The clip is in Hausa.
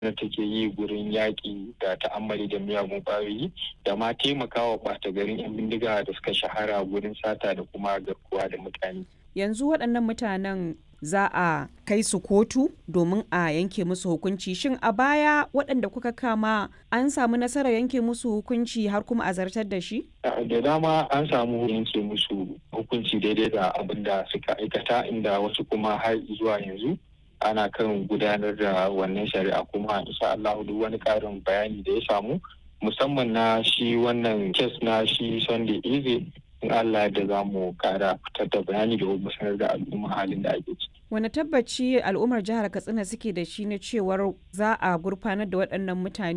da take yi gurin yaƙi da ta'ammali da miyagun ƙwayoyi da ma taimakawa ɓata garin 'yan bindiga da suka shahara gurin sata da kuma garkuwa da mutane. Yanzu waɗannan mutanen za a kai su kotu domin a yanke musu hukunci shin a baya waɗanda kuka kama an samu nasarar yanke musu hukunci har kuma a zartar da shi? da dama an samu yanke musu hukunci daidai da abin da suka aikata inda wasu kuma har zuwa yanzu ana kan gudanar da wannan shari'a kuma insha Allah duk wani karin bayani da ya samu musamman na shi wannan kes na shi Sunday Eze in Allah da za mu kara fitar da bayani da kuma sanar da al'umma halin da ake ciki. Wani tabbaci al'ummar jihar Katsina suke da shi na cewar za a gurfanar da waɗannan mutane